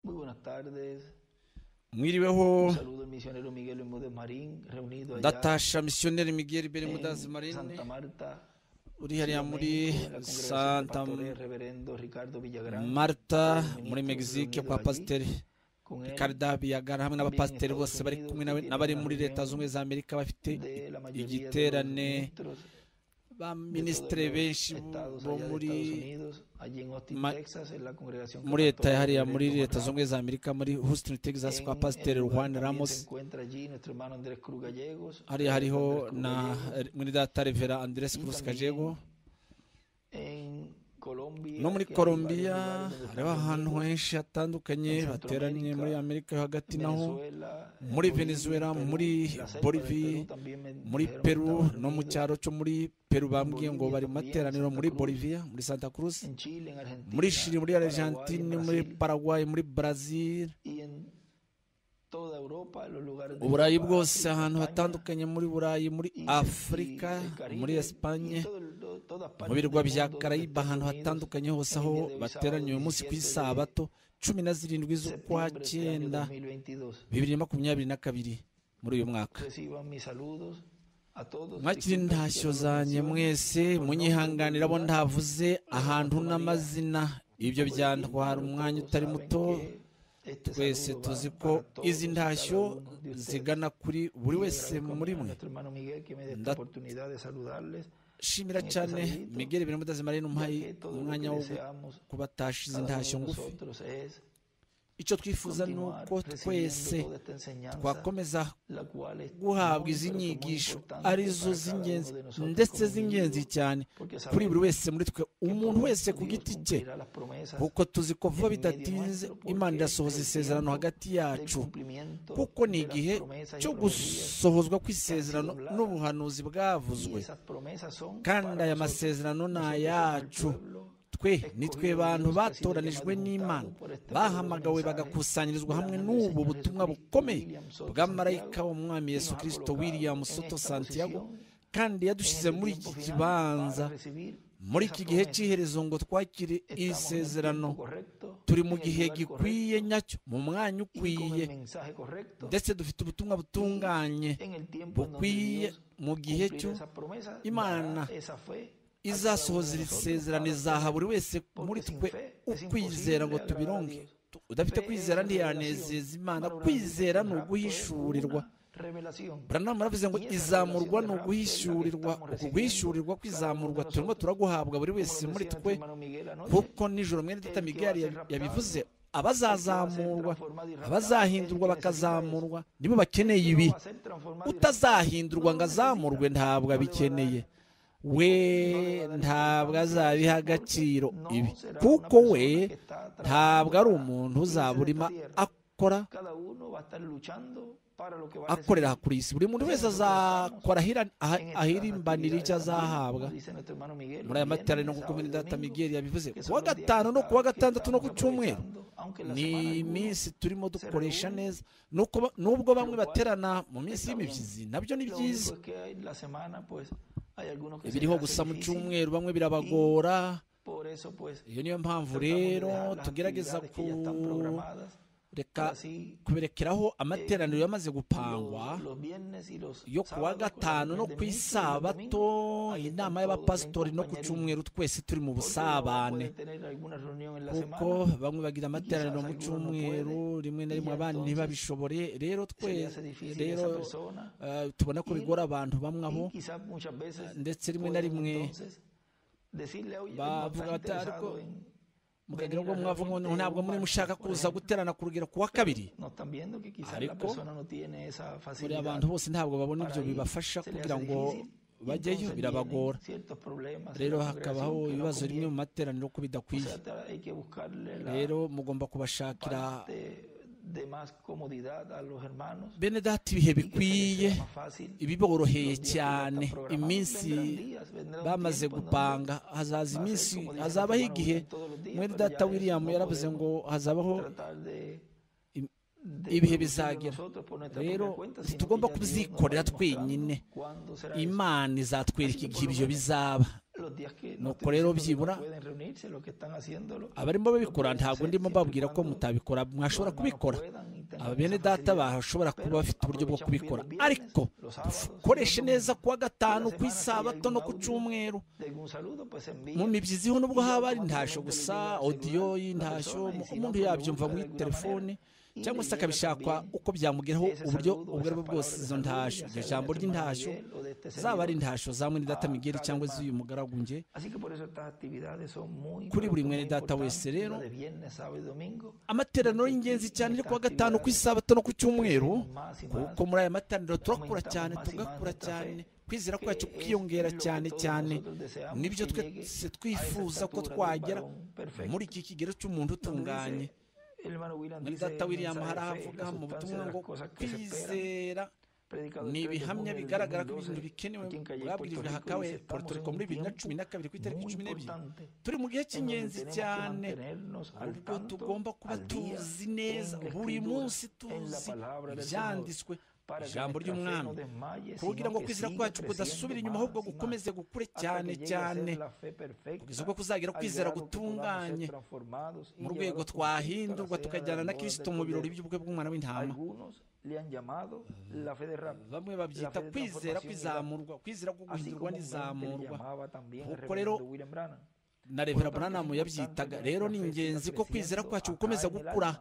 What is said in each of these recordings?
Muy buenas tardes. mwiriweho Un saludo al misionero Miguel Bermúdez Marín, reunido allá ndatasha misiyoneri miguel bene mudazi en Santa marine Marta. uri hariya muri México, en la congregación de santa pastores, reverendo Ricardo Villagrán. marta los muri ministros mexique reunidos kwa allí, pasiteri con él ricarda biyagara hamwe n'abapasiteri Estados bose bari Unidos, kumwe nawe- tiene n'abari una muri leta reunión z'ubumwe za amerika bafite de la mayoría de los igiterane ministros de baminisitire benshi todos los estados bo allá de muri Estados Unidos, allí en Austin, ma- Texas, en la congregación muri leta católica hariya Reverendo muri leta Juan z'ubumwe za amerika muri houston texas En kwa el pasiteri lugar juan también ramos Se encuentra allí nuestro hermano Andrés Cruz Gallegos. hariya hariho Andrés Cruz na Gallegos. mwene data revera andres Y cruz también kajego En Colombia, no muri que hay colombia varios lugares donde hariho están ahantu reunidos, henshi hatandukanye Central bateranye America, muri amerika yo hagati naho Venezuela, en muri Bolivia, Venezuela, Perú, muri la selva de Bolivia, Perú también me muri dijeron que peru estaban no mu reunidos, cyaro cyo muri peru bambwiye ngo Bolivia bari mu también, materaniro Santa muri Cruz, bolivia muri santa cruz en Chile, en Argentina, muri shiri muri Paraguay, en argentine muri Brasil, paraguay muri brazil y en toda Europa, los lugares de uburayi Europa, bwose África, ahantu España, hatandukanye muri burayi muri y- y afurika el Caribe, muri y espanye todo el- todo- todas mu partes birwa del bya mundo donde karayiba estén ahantu reunidos hatandukanye hose en el aho día de hoy, bateranye sábado uyu munsi ku 17 de isabato cumi na zirindwi z'ukwa septiembre de este año cyenda 2022. bibiri na makumyabiri na kabiri muri uyu mwaka Reciban mis saludos a todos. mwakiri distintas intashyo que nos zanjye mencionan. mwese munyihanganira abo ntavuze ahantu n'amazina ibyo Pues, byantwara hermanos, umwanya todos utari saben muto que este twese saludo va tuzi ko para todos izi y cada ntashyo uno de ustedes. zigana kuri buri Y le wese agradezco muri a mwe nuestro hermano Miguel que me dé esta Nda- oportunidad de saludarles, shimira cyane migere bine mudazi marine ya umuhaye que todo lo umwanya que wo deseamos kubatasha izi cada uno ntashyo de ngufi nosotros es icyo twifuza ni continuar uko twese recibiendo toda esta enseñanza twakomeza la cual es guhabwa muy, izi pero que muy nyigisho importante para arizo cada z'ingenzi uno de nosotros ndetse como z'ingenzi individuos, cyane porque kuri buri sabemos wese muri twe que umuntu por wese eso ku Dios giti cye cumplirá las promesas kuko tuzi ko vuba en medio bidatinze nuestro, porque imana irasohoza el isezerano tiempo hagati del yacu cumplimiento kuko ni de las igihe promesas y cyo profecías, gusohozwa kw'isezerano hablada. n'ubuhanuzi y bwavuzwe esas promesas son kandi para aya nosotros. masezerano ni Nosotros somos el ayacu pueblo twe ni twe escogido de bantu Dios, que ha sido batoranijwe llamado y n'imana juntado por este bahamagawe poderoso mensaje bagakusanyirizwa del hamwe ángel del n'ubu Señor butumwa Jesucristo, bukomeye William Soto bw'amarayika Santiago, w'umwami y yesu nos ha kirisito colocado william en soto esta santiago posición kandi yadushyize muri iki kibanza muri iki gihe cy'iherezo ngo twakire iri sezerano turi mu gihe gikwiye nyacyo mu mwanya ukwiye ndetse dufite ubutumwa butunganye bukwiye mu gihe cyo Imana izasohoza iri sezerano izaha buri wese muri twe ukwizera ngo tubironge Tu- udafite kwizera ntiyanezeza imana kwizera ni uguhishurirwa Branham aravuze ngo izamurwa ni uguhishurirwa uku guhishurirwa kwizamurwa turimo turaguhabwa buri wese muri twe kuko nijoro mwene data migari yabi- yabivuze abazazamurwa abazahindurwa bakazamurwa nibo bakeneye ibi utazahindurwa ngo azamurwe ntabwo abikeneye we ntabwo azabiha agaciro ibi kuko we ntabwo ari umuntu uzaba urimo akora akorera akorera kuri iyi si buri muntu wese azakora ahira- aha- ahirimbanira icyo azahabwa muri aya materaniro nk'uko mwene data migeri yabivuze kuwa gatanu no kuwa gatandatu no ku cyumweru ni iminsi turimo dukoresha neza Nuko ba- n'ubwo bamwe baterana mu minsi y'imibyizi nabyo ni byiza biriho gusa mu cyumweru bamwe birabagora iyo niyo mpamvu rero tugerageza kureka kuberekeraho amateraniro yamaze gupangwa yo ku wa gatanu no ku isabato inama y'abapasitori no ku cyumweru twese turi mu busabane kuko bamwe bagira amateraniro mu cyumweru rimwe na rimwe abandi ntibabishobore rero twese rero eh, tubona ko bigora abantu bamwe abo ndetse rimwe na rimwe bavuga bati, "Ariko mukagira ngo mwavuga ngo ntabwo muri mushaka kuza guterana ku rugero ku wa kabiri Ariko, buriya abantu bose ntabgo babona ibyo bibafasha kugira ngo bajyeyo birabagora rero hakabaho ibibazo rimwe mu materaniro ko bidakwiye rero mugomba kubashakira de más comodidad a los hermanos bene data y ibihe que se les bikwiye sea más fácil ibiboroheye los días que ya están cyane programados. iminsi Vendrán días, vendrá un bamaze tiempo en donde gupanga hazaza va a ser iminsi como dicen hazabaho los hermanos igihe Wilson todos los días, mwene pero ya data de eso william no yaravuze podemos ngo hazabaho tratar de- im- de ibihe producirlo bizagera nosotros por nuestra rero propia cuenta, sino tugomba que ya Dios nos va kubyikorera demostrando twenyine cuándo será eso. imana izatwereka Ariko igihe ubwo ibyo noneho bizaba nuko rero byibura abarimo babikora ntabwo ndimo babwira ko mutabikora mwashobora kubikora aba bene data bashobora kuba bafite uburyo bwo kubikora ariko dukoreshe neza kuwa gatanu ku isabato no ku cyumweru mu mibyiziho nubwo haba ari ntashyo gusa odiyo y'intashyo umuntu yabyumva muri telefone cyangwa se akabishakwa uko byamugeraho uburyo ubwo ari bwo bwose izo ntashyo iryo jambo ry'intashyo zaba ari intashyo za mwene data migeri cyangwa z'uyu mugaragu nge kuri buri mwene data wese rero amateraniro y'ingenzi cyane yo kuwa gatanu ku isabato no ku cyumweru kuko muri aya materaniro turakura cyane tugakura cyane kwizera kwacu kwiyongera cyane cyane nibyo twese twifuza ko twagera muri iki kigero cy'umuntu utunganye muri data william haravuga mu butumwa ngo kwizera ni ibihamya bigaragara ko ibintu bikenewe bwabwirijwe hakawe portoriko muri bibiri na cumi na kabiri ku itariki cumi n'ebyiri turi mu gihe cy'ingenzi cyane ubwo tugomba kuba tuzi neza buri munsi tuzi ibyanditswe ijambo ry'umwami kugira ngo kwizera kwacu kudasubira inyuma ahubwo gukomeze gukure cyane cyane kugeza ubwo kuzagira kwizera gutunganye mu rwego twahindurwa tukajyana na kirisito mu birori by'ubukwe bw'umwana w'intama bamwe babyita kwizera kwizamurwa kwizera ko guhindurwa n'izamurwa kuko rero na revera buranamu yabyitaga rero ni ingenzi ko kwizera kwacu gukomeza gukura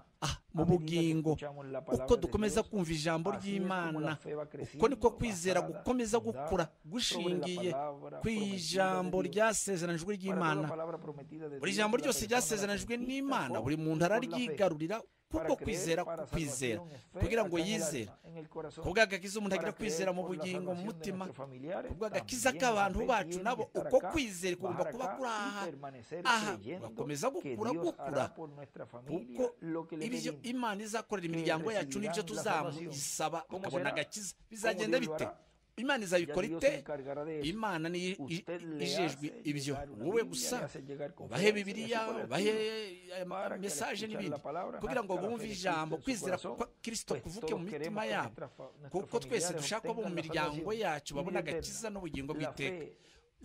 mu bugingo uko dukomeza kumva ijambo ry'imana uko niko kwizera gukomeza gukura gushingiye ku ijambo ryasezeranijwe ry'imana buri jambo ryose ryasezeranijwe n'imana buri muntu araryigarurira kuko kwizera kwizera kugira ngo yizere kubw'agakiza umuntu agira kwizera mu bugingo mu mutima kubw'agakiza k'abantu bacu nabo uko kwizera kugomba kuba kuri aha aha gakomeza gukura gukura kuko ibyo imana izakorera imiryango yacu n'ibyo tuzamusaba ukabona agakiza bizagenda bite imana izabikora ite imana niyo ijejwe ibyo wowe gusa ubahe bibiriya ubahe mesaje n'ibindi kugira ngo bumve ijambo kwizera ko kirisito kuvuke mu mitima yabo kuko twese dushaka ko mu miryango yacu babona agakiza n'ubugingo bw'iteka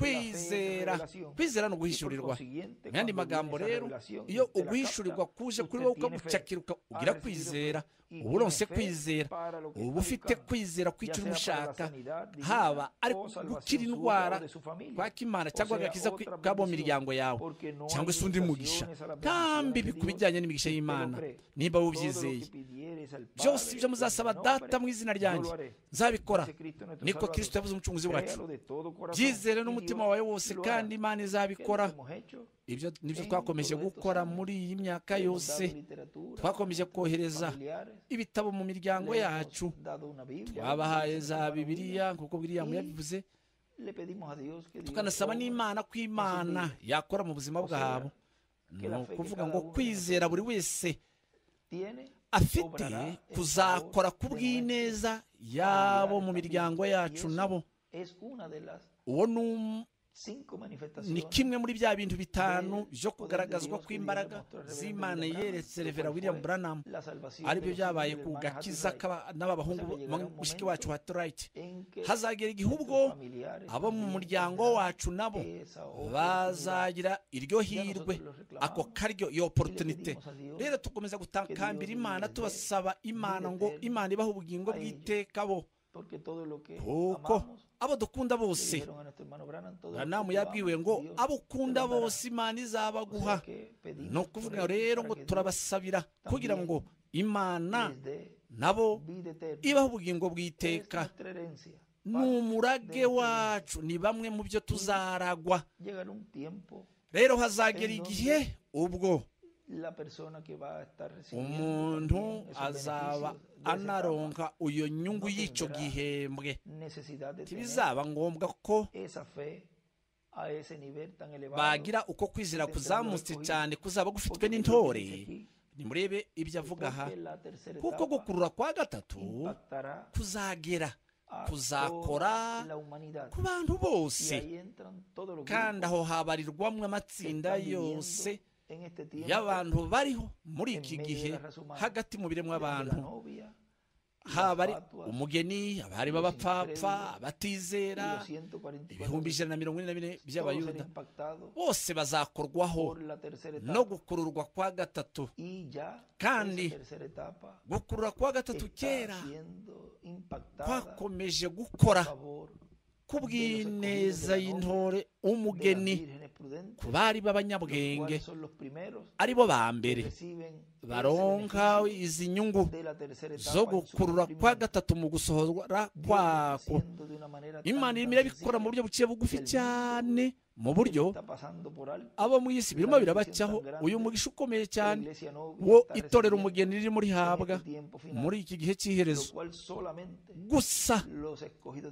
kwizera kwizera ni uguhishurirwa mu yandi magambo rero iyo uguhishurirwa kuje kuri wowe ukagucakiruka ugira kwizera uba uronse kwizera uba ufite kwizera kw'icyo uri gushaka haba ari gukira indwara kwakimana cyangwa agakiza kabo mu miryango yawe cyangwa se undi mugisha kandi ku bijyanye n'imigisha y'imana niba wubyizeye byose ibyo muzasaba data mu izina ryanjye nzabikora niko kirisito yavuze umucunguzi wacu byizere n'umutima umutima wawe wose kandi imana izabikora ibyo nibyo twakomeje gukora muri iyi myaka yose twakomeje kohereza ibitabo mu miryango yacu twabahaye za bibiliya nk'uko biriya yabivuze tukanasaba n'imana ko imana yakora mu buzima bwabo ni ukuvuga ngo kwizera buri wese afite kuzakora ku bw'ineza yabo mu miryango yacu nabo uwo ni kimwe muri bya bintu bitanu byo kugaragazwa kw'imbaraga z'imana yeretse revera william buranamu aribyo byabaye ku gakiza n'aba bahungu mushiki wacu wa turayiti hazagera igihe ubwo abo mu muryango wacu nabo bazagira iryo hirwe ako karyo iyo porotunite rero tukomeza gutakambira imana tubasaba imana ngo imana ibahe ubugingo bw'iteka bo kuko abo dukunda bose uranamu yabwiwe ngo abo ukunda bose imana izabaguha ni ukuvuga rero ngo turabasabira kugira ngo imana nabo ibaho ubugingo bw'iteka ni umurage wacu ni bamwe mu byo tuzaragwa rero hazagera igihe ubwo umuntu azaba anaronka iyo nyungu y'icyo gihembwe ntibizaba ngombwa ko bagira uko kwizera kuzamutse cyane kuzaba gufitwe n'intore nimurebe ibyo avuga aha kuko gukurura kwa gatatu kuzagera kuzakora ku bantu bose kandi aho habarirwamo amatsinda yose y'abantu bariho muri iki gihe hagati mu biremwa abantu haba ari umugeni abarimo abapfapfa abatizera ibihumbi ijana na mirongo ine na bine by'abayuda bose bazakorwaho no gukururwa kwa gatatu kandi gukurura kwa gatatu kera kwakomeje gukora kubw'ineza y'intore umugeni ku bari b'abanyabwenge ari bo ba mbere baronka izi nyungu zo gukurura kwa gatatu mu gusohora kwako imana irimo irabikora mu buryo buciye bugufi cyane mu buryo abo mu isi birimo birabacaho uyu mugisha ukomeye cyane wo itorera umugeni riri muri habwa muri iki gihe cy'iherezo gusa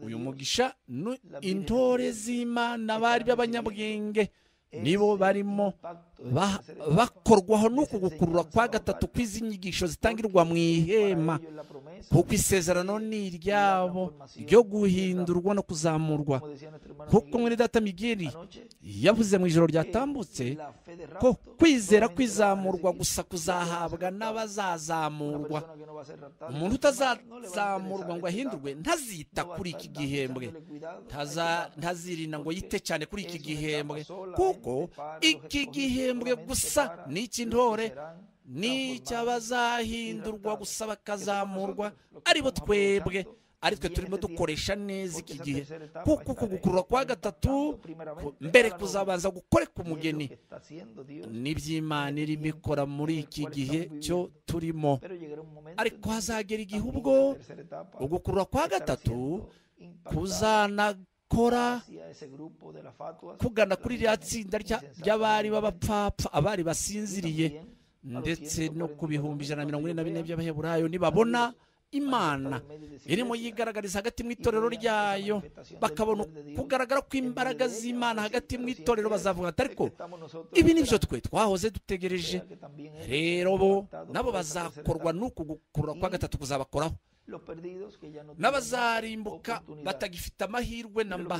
uyu mugisha ni intore z'imana bari b'abanyabwenge nibo barimo bakorwaho n'uku gukurura kwa gatatu kw'izi nyigisho zitangirwa mu ihema kuko isezerano ni iryabo ryo guhindurwa no kuzamurwa kuko mwene data migeri yavuze mu ijoro ryatambutse ko kwizera kwizamurwa gusa kuzahabwa n'abazazamurwa umuntu utazazamurwa ngo ahindurwe ntazita kuri iki gihembwe ntazirinda ngo yite cyane kuri iki gihembwe kuko iki gihembwe gusa ni icy'intore n'icy'abazahindurwa gusa bakazamurwa aribo twebwe ari twe turimo dukoresha neza iki gihe kuko uku gukurura kwa gatatu mbere kuzabanza gukore ku mugeni n'iby'imana irimo ikora muri iki gihe cyo turimo ariko hazagera igihe ubwo ugukurura kwa gatatu kuzana kora kugana kuri ririya tsinda ry'abari b'abapfapfa abari basinziriye ndetse no ku bihumbi ijana na mirongo ine na bine by'abaheburayo nibabona imana irimo yigaragariza hagati mu itorero ryayo bakabona kugaragara kw'imbaraga z'imana hagati mu itorero bazavuga ati ariko ibi nibyo twe twahoze dutegereje rero bo nabo bazakorwa n'uku gukurura kwa gatatu kuzabakoraho n'abazarimbuka batagifite amahirwe namba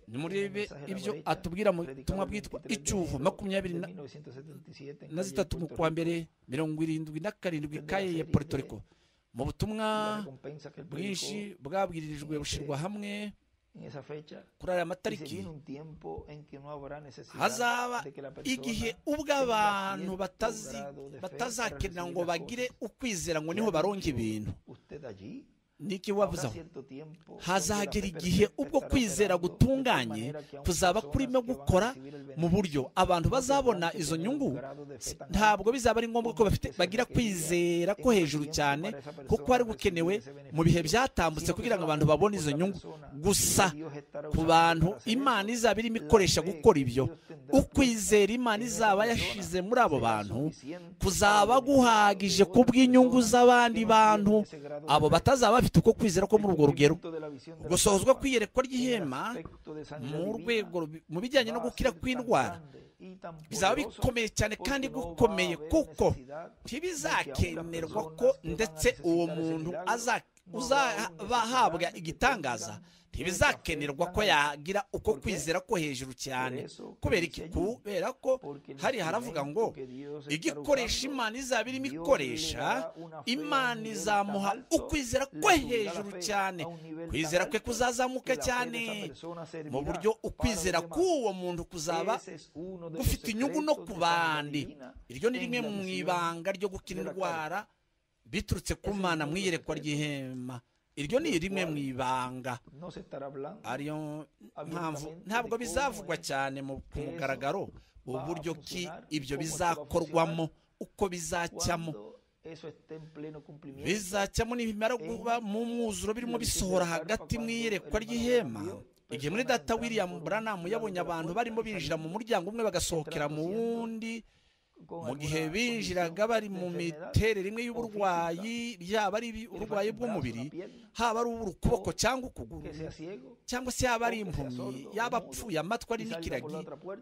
nimurebe ibyo atubwira mu butumwa bwitwa icyuho makumyabiri na zitatu mu kwa mbere mirongo irindwi na karindwi kaye ya Rico mu butumwa bwinshi bwabwiririjwe bushyirwa hamwe kuri aya matariki hazaba igihe ubwo abantu batazakenera ngo bagire ukwizera ngo niho baronga ibintu niki wavuze aho hazagera igihe ubwo kwizera gutunganye kuzaba kurimo gukora mu buryo abantu bazabona izo nyungu ntabwo bizaba ari ngombwa ko bafite bagira kwizera ko hejuru cyane kuko hari gukenewe mu bihe byatambutse kugira ngo abantu babone izo nyungu gusa ku bantu imana izaba irimo ikoresha gukora ibyo ukwizera imana izaba yashize muri abo bantu kuzaba guhagije ku bw'inyungu z'abandi bantu abo batazaba bafite uko kwizera ko muri urwo rugero gusohozwa kw'iyerekwa ry'ihema mu rwego mu bijyanye no gukira kw'indwara bizaba bikomeye cyane kandi gukomeye kuko ntibizakenerwa ko ndetse uwo muntu uzabahabwa igitangaza ntibizakenerwa ko yagira uko kwizera ko hejuru cyane kubera iki kubera ko hari haravuga ngo igikoresha imana izaba irimo ikoresha imana izamuha ukwizera ko hejuru cyane kwizera kwe kuzazamuka cyane mu buryo ukwizera k'uwo muntu kuzaba gufite inyungu no ku bandi iryo ni rimwe mu ibanga ryo gukira indwara biturutse ku mana mu iyerekwa ry'ihema iryo ni rimwe mu ibanga ariyo mpamvu ntabwo bizavugwa cyane ku mugaragaro uburyo ki ibyo bizakorwamo uko bizacyamo bizacyamo nibimara kuba mu mwuzuro birimo bisohora hagati mu iyerekwa ry'ihema igihe muri data william buranamu yabonye abantu barimo binjira mu muryango umwe bagasohokera mu wundi mu gihe binjiraga bari mu miterere imwe y'uburwayi yaba ari uburwayi bw'umubiri haba ari ubw'ukuboko cyangwa ukuguru cyangwa se yaba ari impumyi yaba apfuye amatwi ari n'ikiragi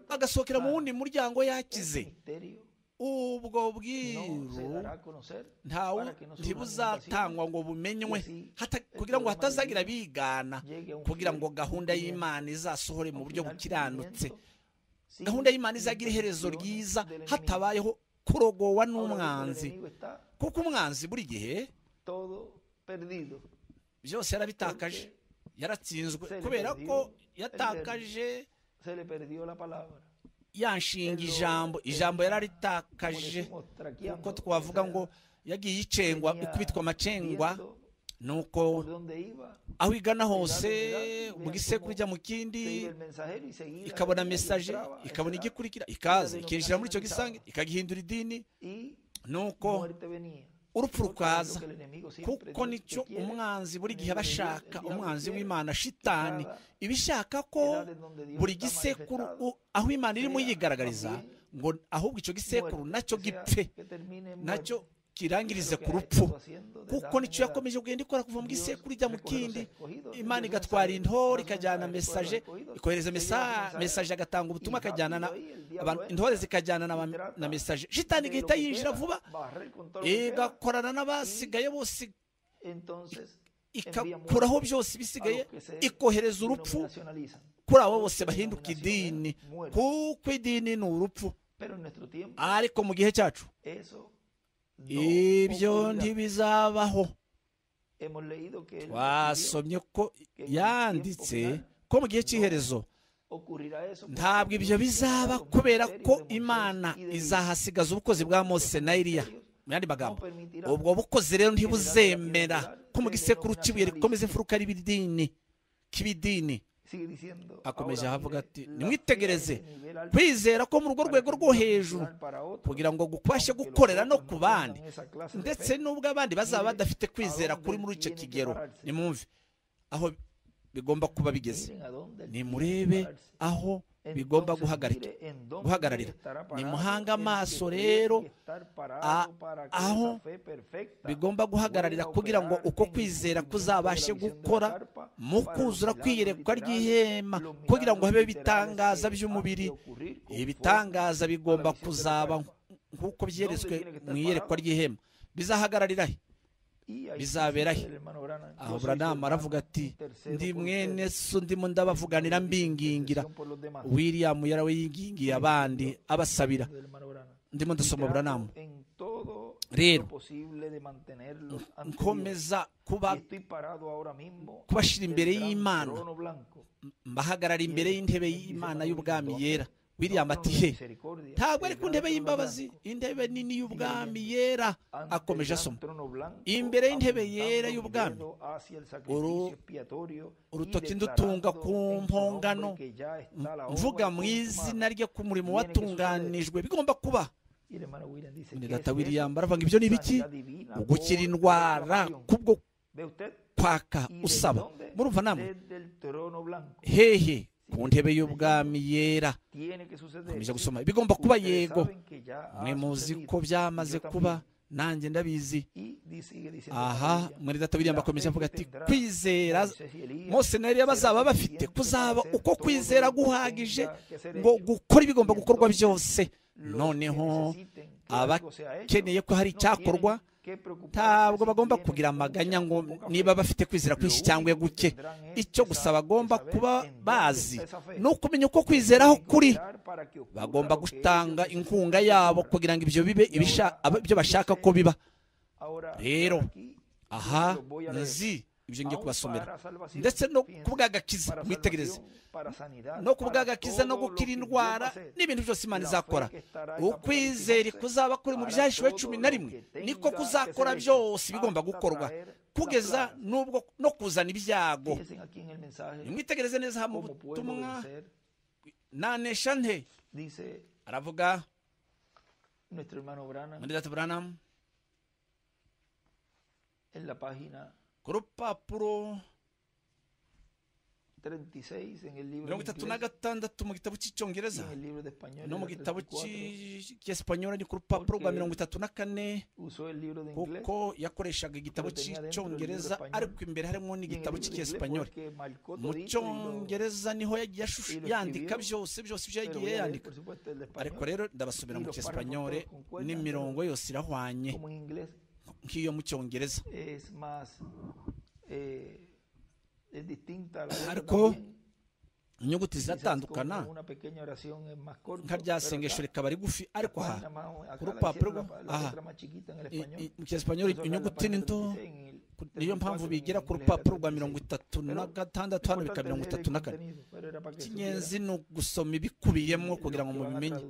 agasohokera mu wundi muryango yakize ubwo bwiru ntawe ntibuzatangwa ngo bumenywe kugira ngo hatazagira bigana kugira ngo gahunda y'imana izasohore mu buryo bukiranutse gahunda y'imana izagira iherezo ryiza hatabayeho kurogowa n'umwanzi kuko umwanzi buri gihe perdido. byose yarabitakaje yaratsinzwe Se le kubera perdió ko el yatakaje Se le perdió la palabra. yanshinga el- ijambo ijambo Como yararitakaje decimos, traqueando, kuko twavuga ngo yagiye yicengwa tenía ikubitwa amacengwa viendo nuko por dónde iba, aho igana hose Cuidado, mu cuidado, gisekuru ijya mu kindi se iba el mensajero y seguía. ikabona y mesaje entraba, entraba, ikabona igikurikira ikaza denominación ikinjira muri icyo gisange entraba. ikagihindura idini Y nuko muerte venía. urupfu rukaza Porque lo que el enemigo siempre kuko dice nicyo que quiere, umwanzi buri gihe enemigo aba de Dios, ashaka el diablo umwanzi quiere, w'imana shitani cada iba ishaka ko edades donde Dios buri está gisekuru manifestado, u- aho imana irimo sea yigaragariza también ngo ahubwo icyo gisekuru muerte, nacyo o sea, gipfe que termine en nacyo muerte. kirangirize Lo que ku ha rupfu estado haciendo desde kuko hace nicyo mucho. yakomeje kugenda ikora kuva mu Dios gisekuru ijya mu recoge los kindi escogidos, imana envía igatwara mensajeros, hace intore ikajyana mensajeros, mesaje recoge los ikohereza escogidos, mesa envía mensajeros, mesaje agatanga ubutumwa y akajyana na rápido ahí el diablo abantu- entra, intore zikajyana na ba- y trata na mesaje shitani de lo igahita que yinjira queda, vuba barrer con todo lo que queda, igakorana n'abasigaye bose entonces envía ikakuraho muerte byose a ibisigaye los que se ikohereza urupfu denominacionalizan. kuri abo bose bahinduka idini Muerte. kuko idini ni urupfu Pero en nuestro tiempo ariko mu gihe cyacu eso no ibyo ocurrirá. ntibizabaho Hemos leído que él escribió, twasomye ko yanditse ko mu gihe cy'iherezo ocurrirá eso porque ntabwo ibyo Dios bizaba ha dado kubera misterios ko de Moisés imana y de Elías. izahasigaza ubukozi bwa mose na eliya mu yandi magambo No permitirá ubwo bukozi rero ntibuzemera ko mu gisekuru cy'ibuye rikomeza imfuruka y'ibidini k'ibidini Sigue diciendo, akomeje ahora avuga mire, ati la fe nimwitegereze es el nivel alto kwizera ko mu rugo para rwego que rwo uno hejuru pueda para otro, kugira ngo gubashe aunque los gukorera no otros ku no bandi tengan esa clase de ndetse fe. n'ubwo abandi bazaba Mire, badafite kwizera aho kuri muri icyo tiene que kigero pararse. nimwumve aho bigomba kuba bigeze Miren a dónde él tiene que nimurebe pararse. aho Entonces, bigomba mire guhagarika en dónde guhagararira estará parado nimuhange el que amaso tiene rero que estar parado a- para que aho esa fe perfecta bigomba guhagararira pueda kugira ngo operar uko en el kwizera cumplimiento de la kuzabashe visión de la gukora carpa mu para los kuzura milagros kwiyerekwa literales, ry'ihema los kugira ngo milagros habe literales ibitangaza que by'umubiri han de ocurrir conforme ibitangaza bigomba a la visión de la kuzaba carpa. nk'uko byeretswe tiene que estar mu iyerekwa parado? ry'ihema bizahagararira he Y ahí bizabera dice he? el hermano Branham, yo aho soy su buranama hermano, aravuga ati intercedo ndi por mwene ustedes, so ndimo ndabavuganira mbingingira intercesión por los demás. william yarawe yingingiye abandi abasabira Del hermano Branham. ndimo Y ndasoma trato buranamu en todo Rero, lo posible de mantenerlos ante Dios. nkomeza kuba Y estoy parado ahora mismo kubashyira ante imbere el gran y'Imana. trono blanco. mbahagarara imbere y'intebe y'imana y'ubwami yera william Trono ati de he misericordia, ntabwo el ari ku gran ntebe trono y'imbabazi blanco. intebe nini y'ubwami yera Ante el akomeje gran asoma trono blanco, imbere y'intebe apuntando yera mi y'ubwami dedo hacia el uru- sacrificio expiatorio y urutoki ndutunga declarando ku en su nombre mpongano que ya está la obra mvuga mu izina consumada. rye ku murimo Tiene que watunganijwe bigomba kuba Y el hermano William dice, Mwene "¿Qué data es william eso? aravuga ibyo ni ibiki Sanidad divina por gukira indwara aclamación. kubwo Ve usted, kwaka y usaba desde murumva namwe dónde? Desde el trono blanco. hehe ku ntebe y'ubwami yera Tiene que suceder. komeza Sí, gusoma bigomba kuba ustedes yego saben que ya ha mwe muzi sucedido. ko byamaze Yo también. kuba nanjye ndabizi Y di- sigue diciendo aha Maravilla, mwene data william "La fe akomeza que avuga ati tendrá kwizera Moisés y Elías mose na eliya será bazaba bafite suficiente para kuzaba hacer uko todo lo kwizera que guhagije tenga que ser ngo hecho. gukora ibigomba gukorwa Entonces, byose Los noneho que necesiten que algo sea hecho, abakeneye ko hari no icyakorwa tienen que preocuparse ntabwo si bagomba tienen kugira mucha amaganya o ngo poca fe. niba bafite kwizera Lo kwinshi único cyangwa que guke tendrán es icyo que gusa sa- bagomba que saber kuba en dónde bazi está esa fe. ni ukumenya uko kwizeraho Tienen que kuri operar para que ocurra bagomba lo que ellos gutanga necesitan inkunga que yabo ocurra. kugira ngo ibyo bibe ibisha- aba- ibyo bashaka ko biba Ahora, Rero, aquí, aha los voy a leer. nzi ibyo ngiye Aún kubasomera para salvación, ndetse no fíjense, kubwagakiza para mwitegereze salvación, para sanidad, para no kubwagakiza no todo lo gukira que Dios va indwara a hacer. n'ibintu byose imana La fe izakora que estará en ukwizera Apocalipsis kuzaba kuri mu para byahishuwe todo cumi lo na que rimwe tenga niko que kuzakora ser hecho, byose bigomba hasta gukorwa traer la kugeza plaga. n'ubwo no kuzana ibyago Fíjense aquí en el mensaje mwitegereze neza mu cómo puedo butumwa vencer, nanesha nte dice aravuga nuestro hermano Brana muri data buranamu en la página ku rupapuro 36 en el libro mirongo de itatu na inglés gatandatu mu gitabo y cy'icyongereza en el libro de español no en mu la gitabo 34, cy'esipanyora ni ku rupapuro rwa mirongo itatu na kane usó el libro de inglés kuko yakoreshaga igitabo tenía dentro del cy'icyongereza libro español. ariko imbere harimo y en el n'igitabo libro de inglés fue cy'icyesipanyol el que marcó mu todito y lo- cyongereza niho yagiye ashush- y lo yandika escribió, byose byose ibyo pero voy a yagiye leer, yandika por supuesto, el de ariko español, rero ndabasubira y mu los párrafos cyesipanyore todos concuerdan, n'imirongo yose irahwanye como en inglés nk'iyo mu cyongereza es más eh, es distinta a la letra Arco, también. inyuguti Quizás ziratandukana con una pequeña oración es más corto, nka pero rya acá sengesho rikaba rigufi ariko Juan aha llamado- acá Grupo la hicieron Apruebo, la- la ajá. letra más chiquita en el i- español. i- mu cyesipanyoli Eso acá en la inyuguti página ni nto 36, en el- niyo mpamvu bigira ku rupapuro rwa mirongo itatu na gatandatu hano bikaba mirongo itatu na kane icy'ingenzi ni ugusoma ibikubiyemo kugira ngo mubimenye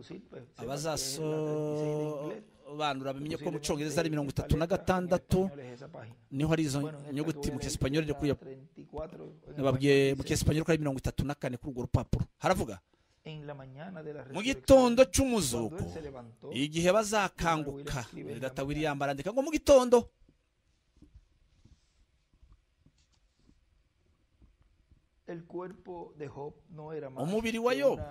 abazasobanura bamenye ko mu cyongereza ari mirongo itatu na gatandatu niho ari izo nyuguti mu cyesipanyoli kuri nababwiye mu cyesipanyoli ko ari mirongo itatu na kane kuri urwo rupapuro haravuga mu gitondo cy'umuzuko igihe bazakanguka data william arandika ngo mu gitondo umubiri wa yobu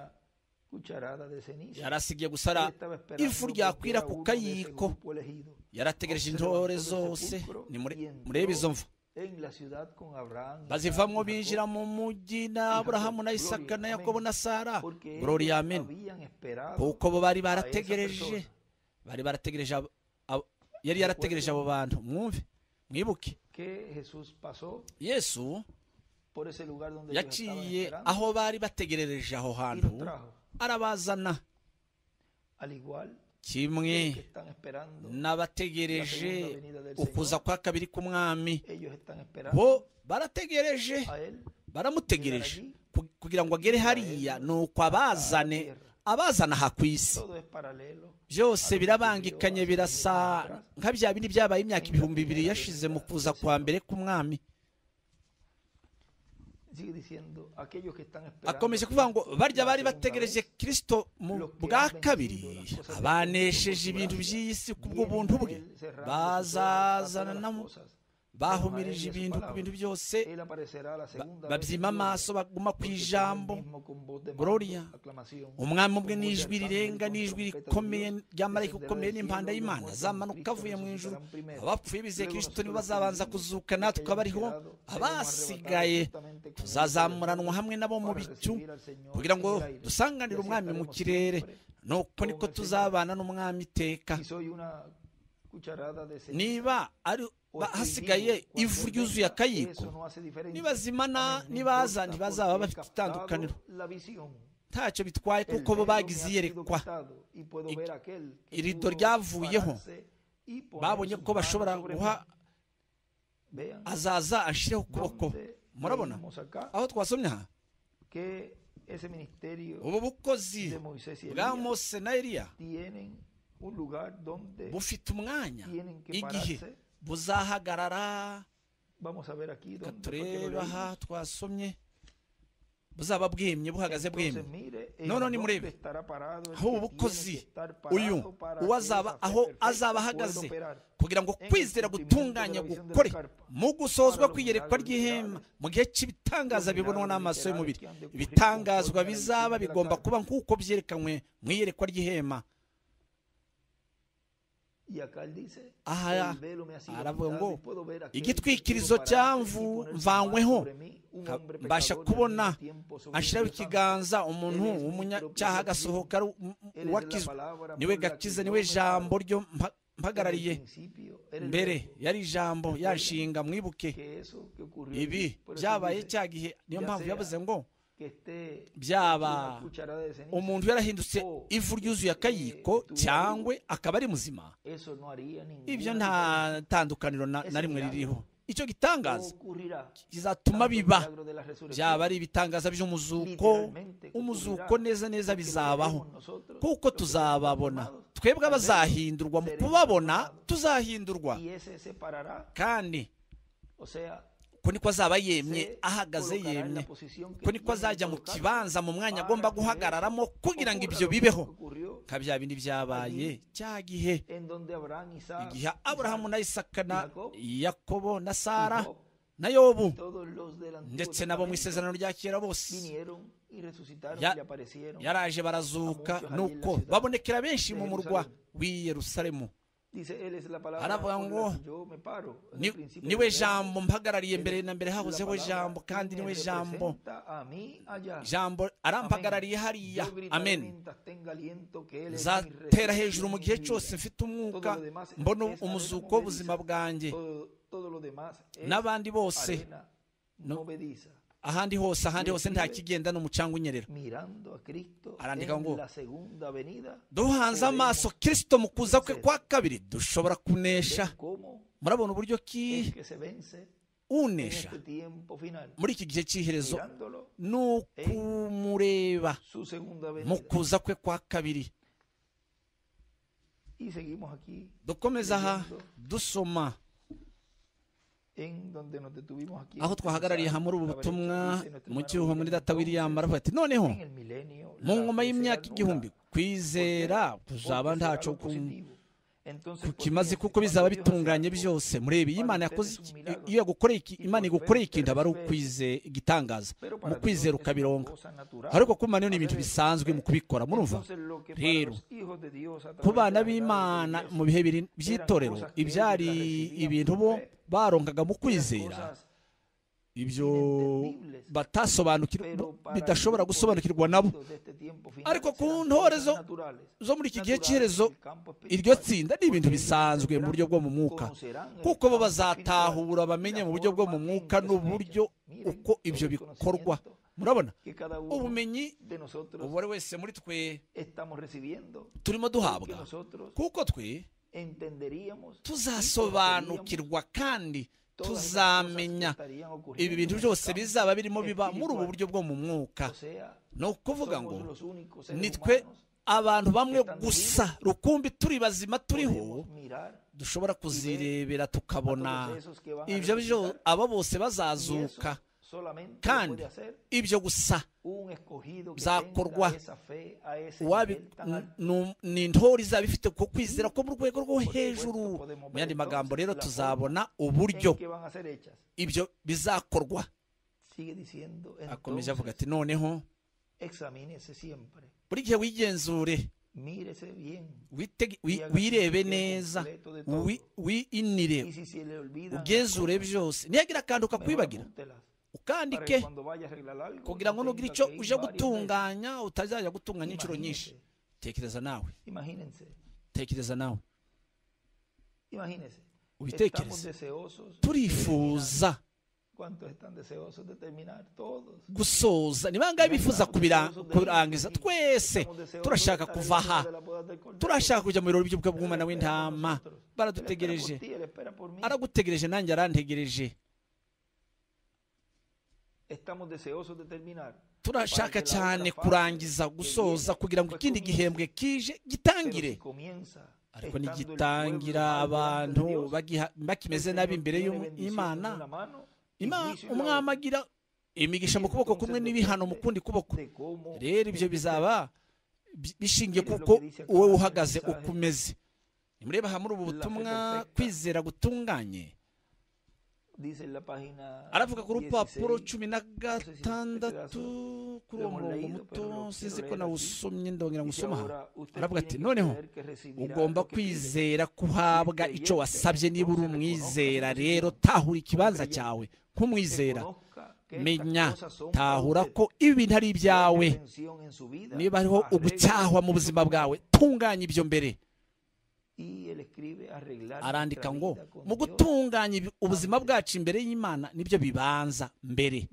yarasigaye gusara ifu ryakwira ku kayiko yarategereje intore zose murebe izo mva bazivamo binjira mu mujyi na aburahamu na isaka na yakobo na sara burori yamena kuko bo bari barategereje bari barategereje yari yarategereje abo bantu mwumve mwibuke yesu yaciye aho bari bategerereje aho hantu arabazana kimwe n'abategereje ukuza kwa kabiri k'umwami bo barategereje baramutegereje kugira ngo agere hariya ni uko abazane abazana aha ku isi byose birabangikanye birasa nka bya bindi byabaye imyaka ibihumbi bibiri yashize mu kuza kwa mbere k'umwami akomeje kuvuga ngo barya bari bategereje kirisito mu bwa kabiri abanesheje ibintu by'iyi si bw'ubuntu bwe bazazana bahumirije ibintu ku bintu byose babyima amaso baguma ku ijambo gororiya umwami ubwe n'ijwi rirenga n'ijwi rikomeye ry'amarayika ukomeye n'impanda y'imana zamanuka avuye mu ijoro abapfuye bizeye kirisito nibo bazabanza kuzuka natwe abariho abasigaye tuzazamuranwa hamwe nabo mu bicu kugira ngo dusanganire umwami mu kirere nuko niko tuzabana n'umwami iteka niba ari hasigaye ivu ryuzuye akayiko nibazimana nibaza ntibazaba bafite itandukaniro ntacyo bitwaye kuko bo bagize iyerekwa irido ryavuyeho babonye ko bashobora guha azaza ashyireho ukuboko murabona aho twasomye aha ubu bukozi bwa mose na eriya bufite umwanya igihe buzahagarara tureba aha twasomye buzaba bwemye buhagaze bwemye noneho nimurebe aho ubu bukozi uyu uwazaba aho azaba ahagaze kugira ngo kwizera gutunganya gukore mu gusozwa kwiyerekwa ry'ihema mu gihe cy'ibitangaza bibonwa n'amaso y'umubiri ibitangazwa bizaba bigomba kuba nk'uko byerekanwe mu iyerekwa ry'ihema aha aravuga ngo igitwikirizo cyamvu mvanyweho mbasha kubona ashyiraho ikiganza umuntu w'umunyacyaha agasohoka uwakizwe niwe gakiza niwe jambo ryo mpagarariye mbere yari ijambo yashinga mwibuke ibi byabaye cya gihe niyo mpamvu yavuze ngo byaba umuntu yarahindutse ivu ryuzuye akayiko cyangwa akaba ari muzima ibyo nta tandukaniro na rimwe ririho icyo gitangaza kizatuma biba byaba ari ibitangaza by'umuzuko umuzuko neza neza bizabaho kuko tuzababona twebwe abazahindurwa mu kubabona tuzahindurwa kandi ko niko azaba yemye ahagaze yemye ko niko azajya mu kibanza mu mwanya agomba guhagararamo kugira ngo ibyo bibeho nka bya bindi byabaye cya gihe igihe aburahamu na isaka na yakobo na sara na yobu ndetse nabo mu isezerano rya kera bose yaraje barazuka nuko babonekera benshi mu murwa w'i Yerusalemu aravuga ngo niwe jambo mpagarariye mbere na mbere hahozeho jambo kandi niwe jambo jambo arampagarariye hariya amen zatera hejuru mu gihe cyose mfite umwuka mbona umuzuko w'ubuzima bwanjye n'abandi bose ahandi hose ahandi hose ntakigenda n'umucanga unyerera arandika ngo duhanze amaso kirisito mu kuza kwe kwa kabiri dushobora kunesha murabona uburyo es ki que se vence en unesha este tiempo final. muri iki gihe cy'iherezo Mirándolo, ni ukumureba su segunda mu venida. kuza kwe kwa kabiri Y seguimos aquí dukomeza aha dusoma en donde nos detuvimos aquí. en aho este twahagarariye mensaje. hamwe uri ubu A ver, butumwa ¿qué dice nuestro mu hermano cyuho muri William data william Thompson? aravuga ati noneho En el milenio, la mu ngoma fe y'imyaka será igihumbi nula, kwizera porque kuzaba será ntaco lo positivo. Entonces, ¿por qué? kukimaze kuko Cuando bizaba Dios hace bitunganye algo, byose murebe iyo imana yakoze iki- iyo yagukoreye iki- imana igukoreye ikintu aba ari ukwize igitangaza pero mu para Dios es kwizera una ukabironga cosa natural. ariko kuba rero ni A ibintu veces, bisanzwe mu kubikora murumva entonces, lo que para rero los hijos de Dios a través ku de bana la verdad b'imana de Dios mu bihe biri- by'itorero ibyari ibintu bo barongaga mu kwizera cosas ibyo batasobanukirwa pero para bidashobora grupos gusobanukirwa nabo excluidos de este tiempo final Ariko ku serán ntore zo- cosas naturales. zo muri iki gihe Naturales, cy'iherezo el campo iryo espiritual. tsinda ni ibintu Porque bisanzwe mu buryo bwo mu mwuka conocerán el kuko bo campo bazatahura espiritual, bamenye la mu buryo bwo mu forma en mwuka que son n'uburyo hechas. Miren uko todo ibyo el bikorwa conocimiento murabona que cada uno ubumenyi de nosotros ubu ari wese muri twe estamos recibiendo turimo que duhabwa nosotros kuko twe entenderíamos tuzasobanukirwa kandi todas esas cosas que tuzamenya estarían ocurriendo ibi bintu en el byose campo bizaba birimo biba muri espiritual. ubu buryo bwo mu mwuka O sea, ni ukuvuga ngo somos los únicos ni seres twe humanos abantu bamwe gusa rukumbi turi bazima turiho podemos mirar dushobora kuzirebera tukabona a todos esos que van a ibyo byo resucitar. aba bose Y eso bazazuka solamente lo kandi puede hacer ibyo gusa un escogido que bizakorwa. tenga esa fe a ese wabi nivel tan n- alto. nu- ni intore izaba ifite ku kwizera ko mu rwego rwo hejuru podemos mu yandi ver magambo rero entonces la tuzabona en uburyo que van a ser hechas. ibyo bizakorwa Sigue diciendo, akomeza avuga entonces, ati noneho examínese siempre, buri gihe wigenzure mírese bien. witege- wi- Yagarukiye wirebe ku neza completo de todo. wi- wiinire Y si se le olvida, ugenzure byose niyagira akantu ukakwibagira ukandike kugira ngo nugira icyo uje gutunganya utazajya gutunganya inshuro nyinshi tekereza nawe Imagínense, tekereza nawe imagínense. Estamos ubitekereze deseosos. de terminar. turifuza ¿Cuántos están deseosos de terminar? Todos. gusoza ni bangahe bifuza kubira- kurangiza twese turashaka kuva aha turashaka kujya mu birori by'ubukwe bw'umwana w'intama baradutegereje aragutegereje nanjye arantegereje turashaka cyane kurangiza gusoza kugira ngo ikindi gihembwe kije gitangire ariko nigitangira abantu bagiha- bakimeze nabi imbere y'imana Ima- umwami agira imigisha mu kuboko kumwe n'ibihano mu kundi kuboko rero ibyo bizaba bi- bishingiye kuko wowe uhagaze uko umeze nimureba aha muri ubu butumwa kwizera gutunganye aravuga ku rupapuro cumi na gatandatu kuri uwo murongo muto sinzi ko nawusomye ndongera ngusoma aha aravuga ati noneho ugomba kwizera kuhabwa icyo wasabye niba uri umwizera rero tahura ikibanza cyawe nk'umwizera menya tahura ko ibintu ari ibyawe niba hariho ugucyahwa mu buzima bwawe tunganya ibyo mbere arandika ngo mu gutunganya ibi- ubuzima bwacu imbere y'imana nibyo bibanza mbere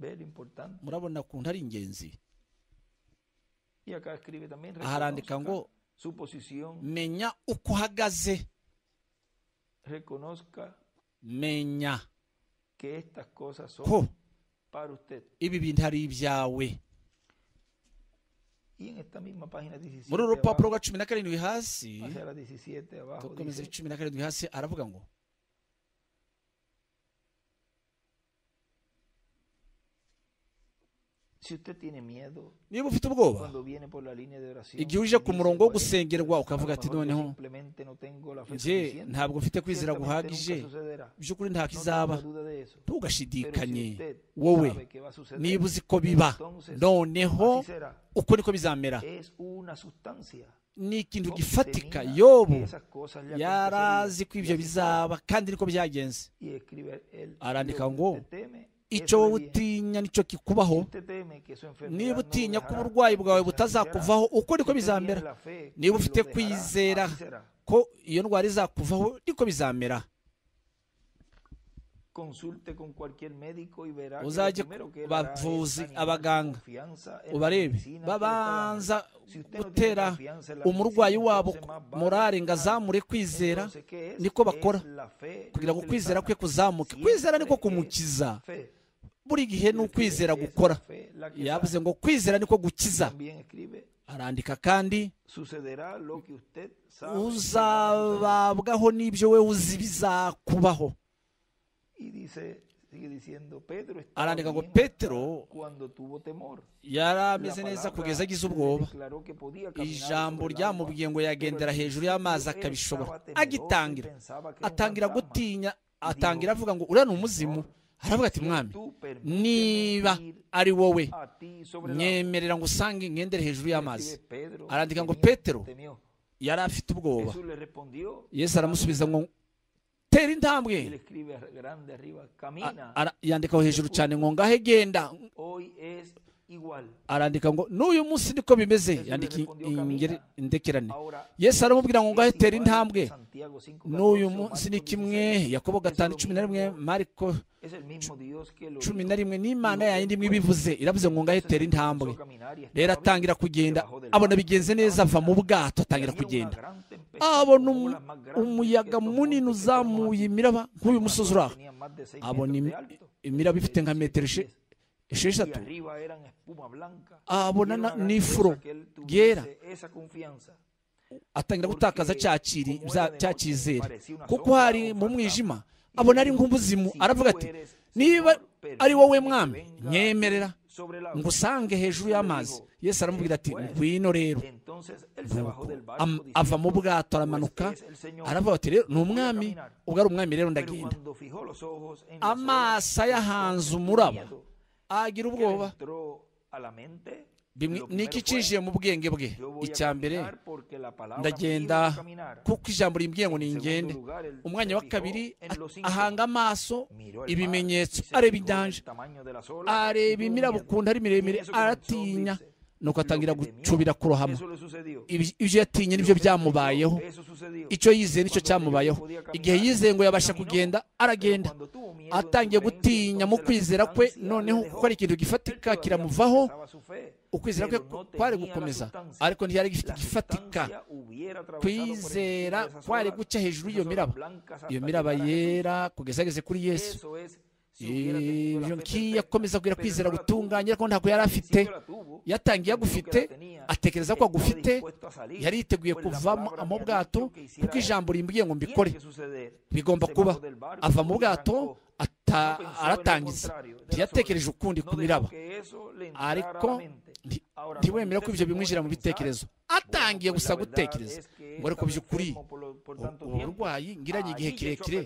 murabona kuntu ari ingenzi aha arandika ngo menya uko uhagaze reconozca menya que estas cosas son ko para usted. ibi bintu ari ibyawe Y en esta misma página 17, muri uru rupapuro abajo, rwa cumi na karindwi hasi hacia la 17 abajo, dukomeza dice, cumi na karindwi hasi aravuga ngo si usted tiene miedo niba ufite ubwoba cuando viene por la línea de oración, igihe uje que ku dice murongo wo 40, a gusengerwa lo ukavuga ati mejor yo noneho simplemente no tengo la fe njye suficiente. ntabwo mfite kwizera Ciertamente guhagije nunca sucederá. by'ukuri No nta tengo kizaba duda de eso. Pero ntugashidikanye si usted wowe sabe que va a suceder, niba uzi ko biba entonces, noneho así será. uko niko bizamera Es una sustancia. ni ikintu ¿no? gifatika Temía yobu que esas cosas le yari azi ko acontecerían. Y así ibyo fue. bizaba kandi niko byagenze Y escribe él, Arandika lo que ngo, usted teme, eso icyo le wowe viene. utinya nicyo kikubaho Si usted teme que su enfermedad niba no utinya lo ko dejará, uburwayi bwawe entonces así butazakuvaho uko será. niko Si usted tiene bizamera la fe que niba lo ufite dejará, kwizera así será. ko iyo ndwara izakuvaho niko bizamera uzajye ku bavuzi abaganga ubarebe babanza gutera umurwayi wabo morale ngo azamure kwizera niko bakora kugira ngo kwizera kwe kuzamuke kwizera niko kumukiza buri gihe ni ukwizera gukora yavuze ngo kwizera niko gukiza arandika kandi uzababwaho n'ibyo we uzi bizakubaho arandika ngo petero yari ameze neza kugeza agize ubwoba ijambo ryamubwiye ngo yagendera hejuru y'amazi akabishobora agitangira atangira gutinya atangira avuga ngo uriya ni umuzimu aravuga ati mwami niba ari wowe nyemerera ngo usange ngendere hejuru y'amazi arandika ngo petero yari afite ubwoba yesu aramusubiza ngo tera intambwe yandikaho hejuru cyane ngo ngahe genda arandika ngo n'uyu munsi niko bimeze yandika indekerane yesu aramubwira ngo ngahe tera intambwe n'uyu munsi ni kimwe yakobo gatanu cumi na rimwe mariko cumi na rimwe n'imana yayindi imwe ibivuze iravuze ngo ngahe tera intambwe rero atangira kugenda abona bigenze neza ava mu bwato atangira kugenda abona umuyaga munini uzamuye imiraba nk'uyu musozi uraho abona imiraba ifite nka metero esheshatu abona n'ifuro ryera atangira gutakaza cya cyizere kuko hari mu mwijima abona ari nk'umuzimu aravuga ati niba ari wowe mwami nyemerera ngo usange hejuru y'amazi yesu aramubwira ati ngwino rero ava mu bwato aramanuka aravuga ati rero ni umwami ubwo ari umwami rero ndagenda amaso ayahanze umuraba agira ubwoba ni iki cyinjiye mu bwenge bwe icya mbere ndagenda kuko ijambo rimbwiye ngo ningende umwanya wa kabiri ahanga amaso ibimenyetso areba inyanja areba imiraba ukuntu ari miremire aratinya nuko atangira gucubira kurohama ibyo yatinye nibyo byamubayeho icyo yizeye nicyo cyamubayeho igihe yizeye ngo yabasha kugenda aragenda atangiye gutinya mu kwizera kwe noneho kuko ari ikintu gifatika kiramuvaho ukwizera kwe kwari gukomeza ariko ntiyari gifite igifatika kwizera kwari guca hejuru y'iyo miraba iyo miraba yera kugeza ageze kuri yesu ibyo ngiyo akomeza kugira kwizera gutunganya ariko ntabwo yari afite yatangiye agufite atekereza ko agufite yari yiteguye kuvamo mu bwato kuko ijambo rimbwiye ngo mbikore bigomba kuba ava mu bwato aratangiza ntiyatekereje ukundi ku miraba ariko ntiwemere ko ibyo bimwinjira mu bitekerezo atangiye gusa gutekereza ngo ariko by'ukuri uburwayi ngiranye igihe kirekire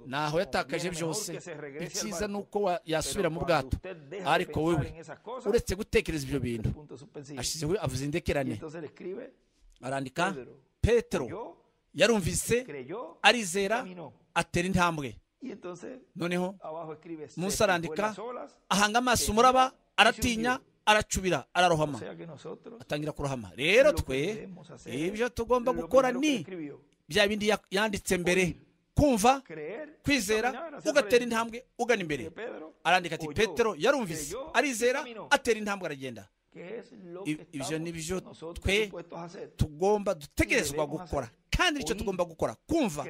ntaho yatakaje byose icyiza ni uko yasubira mu bwato ariko wowe uretse gutekereza ibyo bintu ashyizeho avuze indekerane arandika petero yarumvise arizera atera intambwe noneho munsi arandika ahanga amaso umuraba aratinya aracubira ararohama atangira kurohama rero twe ibyo tugomba gukora ni bya bindi yanditse mbere kumva kwizera ugatera intambwe ugana imbere arandika ati petero yarumvise arizera atera intambwe aragenda ibyo ni byo twe tugomba dutegerezwa gukora kandi nicyo tugomba gukora kumva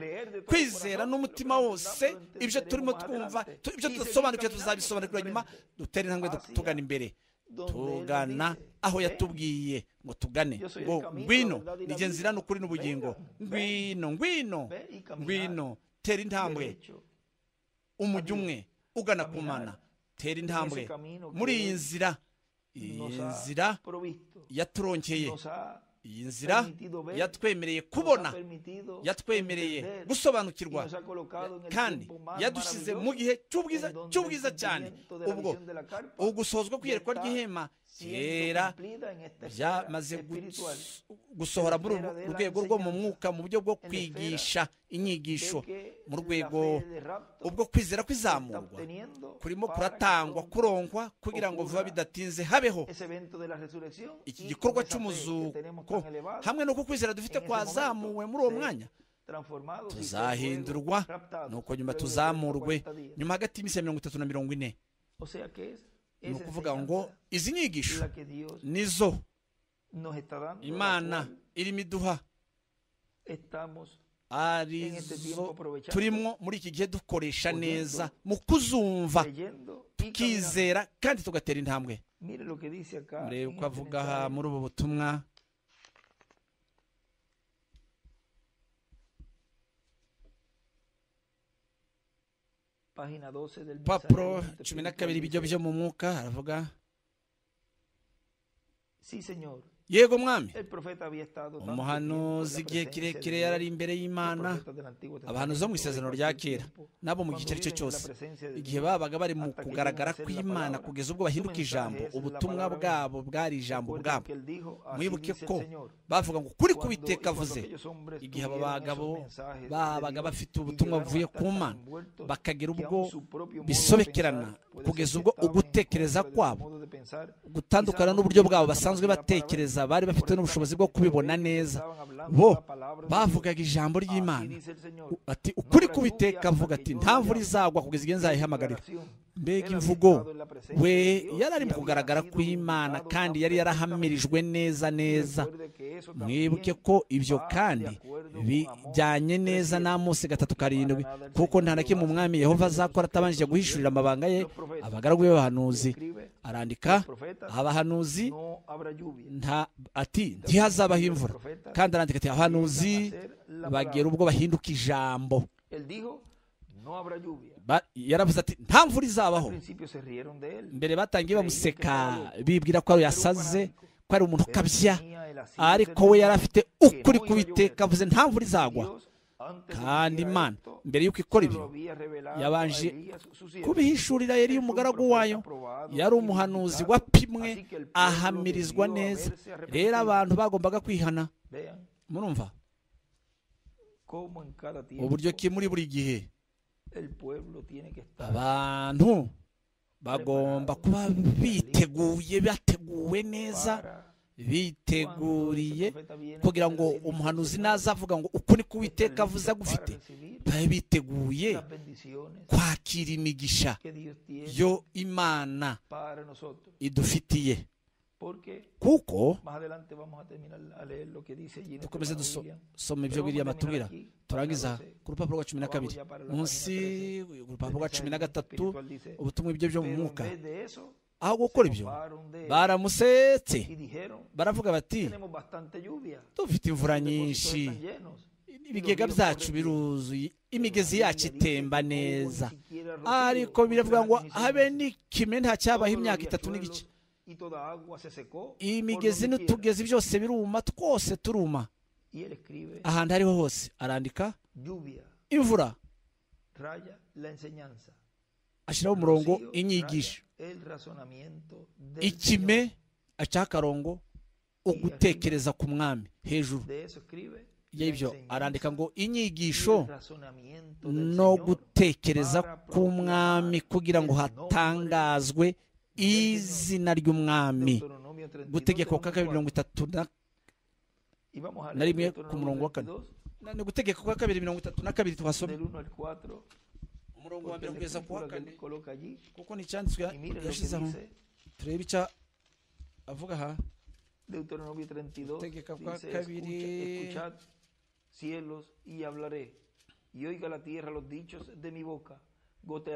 kwizera n'umutima wose ibyo turimo twumva ibyo tudasobanukira tuzabisobanukirwa nyuma dutera intambwe tugana imbere tugana aho yatubwiye ngo tugane ngo ngwino nige nzira n'ukuri n'ubugingo ngwino ngwino ngwino tera intambwe umujyi umwe ugana ku mana tera intambwe muri iyi nzira iyi nzira yaturonkeye iyi nzira yatwemereye kubona yatwemereye gusobanukirwa kandi yadushyize mu gihe cy'ubwiza cy'ubwiza cyane ubwo ugusozwa kw'iyerekwa ry'ihema kera byamaze gusohora muri uru rwego rwo mu mwuka mu buryo bwo kwigisha inyigisho mu rwego ubwo kwizera kwizamurwa kurimo kuratangwa kuronkwa kugira ngo vuba bidatinze habeho iki gikorwa cy'umuzuko hamwe n'uko kwizera dufite kwazamuwe muri uwo mwanya tuzahindurwa nuko nyuma tuzamurwe nyuma hagati y'iminsi ya mirongo itatu na mirongo ine ni ukuvuga ngo izi nyigisho nizo imana irimo iduha arizo turimo muri iki gihe dukoresha neza mu kuzumva tukizera kandi tugatera intambwe murebe uko avuga aha muri ubu butumwa papuro cumi na kabiri ibijyo byo mu mwuka haravuga yego mwami umuhanuzi igihe kirekire yarari imbere y'imana abahanuzi bo mu isezerano rya kera nabo mu gice icyo cyose igihe babaga bari mu kugaragara kw'imana kugeza ubwo bahinduka ijambo ubutumwa bwabo bwari ijambo bwabo mwibuke ko bavuga ngo kuri kubiteka avuze igihe aba bagabo babaga bafite ubutumwa buvuye ku mana bakagira ubwo bisobekerana kugeza ubwo ugutekereza kwabo gutandukana n'uburyo bwabo basanzwe batekereza bari bafite n'ubushobozi bwo kubibona neza bo bavugaga ijambo ry'imana ati ukuri kubiteka avuga ati nta mvura izagwa kugeza igihe nzayihamagarira mbega imvugo we yari ari mu kugaragara kw'imana kandi yari yarahamirijwe neza neza mwibuke ko ibyo kandi bijyanye neza n'amusi gatatu karindwi kuko nta na kimwe umwami yehova azakora atabanjije guhishurira amabanga ye abagaragu be bahanuzi arandika abahanuzi nta ati ntihazabaho imvura kandi arandika ati abahanuzi bagera ubwo bahinduka ijambo yaravuze ati nta mvura izabaho mbere batangiye bamuseka bibwira ko yasaze ko ari umuntu ukabya ariko we yari afite ukuri kubiteka avuze nta mvura izagwa kandi imana mbere y'uko ikora ibyo yabanje kubihishurira yari umugaragu wayo yari umuhanuzi wapimwe ahamirizwa neza rero abantu bagombaga kwihana murumva uburyo ki muri buri gihe abantu bagomba kuba biteguye bateguwe neza biteguriye kugira ngo umuhanuzi nazavuga ngo uko ni kuwiteka avuze agufite babe biteguye kwakira imigisha yo imana idufitiye kuko dukomeze dusoma ibyo biriya batubwira turangiza ku rupapuro rwa cumi na kabiri munsi urupapuro rwa cumi na gatatu ubutumwa ibyo byo mu mwuka aho gukora ibyo baramusetse baravuga bati dufite imvura nyinshi ibigega byacu biruzuye imigezi yacu itemba neza ariko biravuga ngo habe n'ikime ntacyabaho imyaka itatu n'igice imigezi n'utugezi byose biruma twose turuma ahantu ariho hose arandika imvura ashyiraho umurongo inyigisho ikime acaho akarongo ugutekereza ku mwami hejuru y'ibyo arandika ngo inyigisho no gutekereza k'umwami kugira ngo hatangazwe izina ry'umwami gutegeka kwa kabiri mirongo itatu na rimwe ku murongo wa kane ni gutegeka kwa kabiri mirongo itatu na kabiri twasoma umurongo wa mbere kugeza ku wa kane kuko nticyanditswe yashyizeho turebe icyo avuga aha gutegeka kwa kabiri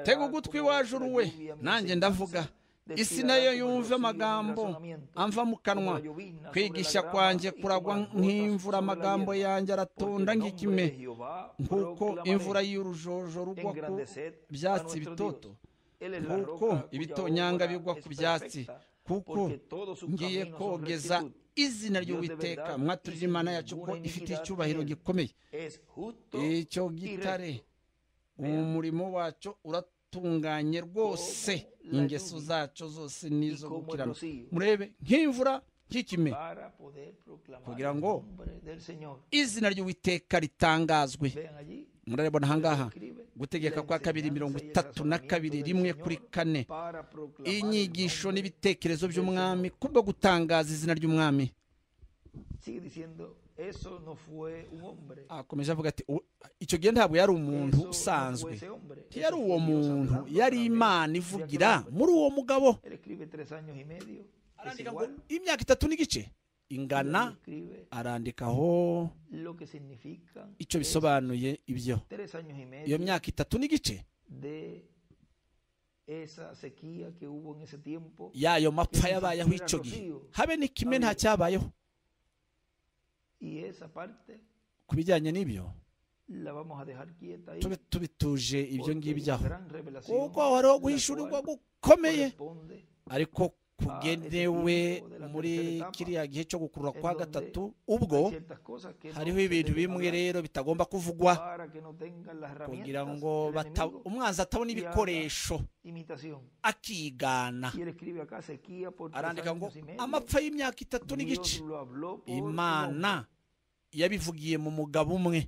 tega ugutwi wajuru we nanjye ndavuga isi nayo yumve amagambo amva mu kanwa kwigisha kwanjye kuragwa nk'imvura amagambo yanjye aratonda nk'ikime nk'uko imvura y'urujojo rugwa ku byatsi bitoto nk'uko ibitonyanga bigwa ku byatsi kuko ngiye kogeza izina ry'uwiteka mwaturira imana yacu ko ifite icyubahiro gikomeye icyo gitare umurimo wacyo uratuma uratunganye rwose ingeso zacu zose n'izo gukirana murebe nk'imvura nk'ikime kugira ngo izina ry'uwiteka ritangazwe murabona ahangaha gutegeka kwa kabiri mirongo itatu na kabiri rimwe kuri kane inyigisho n'ibitekerezo by'umwami kubwo gutangaza izina ry'umwami Eso no fue un hombre. akomeje avuga ati "U- icyo gihe ntabwo yari umuntu Eso no fue usanzwe ese hombre. yari Eso fue uwo Dios muntu hablando yari a través imana de aquel ivugira hombre. muri uwo mugabo Él escribe tres años y medio. Es arandika ngo igual. imyaka itatu n'igice y ingana él escribe arandikaho lo que significan icyo es bisobanuye ibyo tres años y iyo medio myaka itatu n'igice de esa sequía que hubo en ese tiempo. y'ayo mapfa yabayeho icyo gihe habe ni kimwe nta cyabayeho Y esa parte ku bijyanye n'ibyo la vamos a dejar quieta ahí. tube tubituje ibyo porque hay ngibyo una aho gran revelación kuko hariho la guhishurirwa cual gukomeye corresponde ariko kugenewe muri kiriya gihe cyo gukurura kwa gatatu ubwo a ciertas cosas que no hariho se ibintu deben bimwe hablar rero bitagomba kuvugwa para que no tengan las kugira herramientas ngo del bata- enemigo. umwanzi atabona ibikoresho imitación. akigana Y él escribe acá sequía por tres arandika ngo años y medio. amapfa y'imyaka itatu n'igice Dios lo habló por un imana hombre. yabivugiye mu mugabo umwe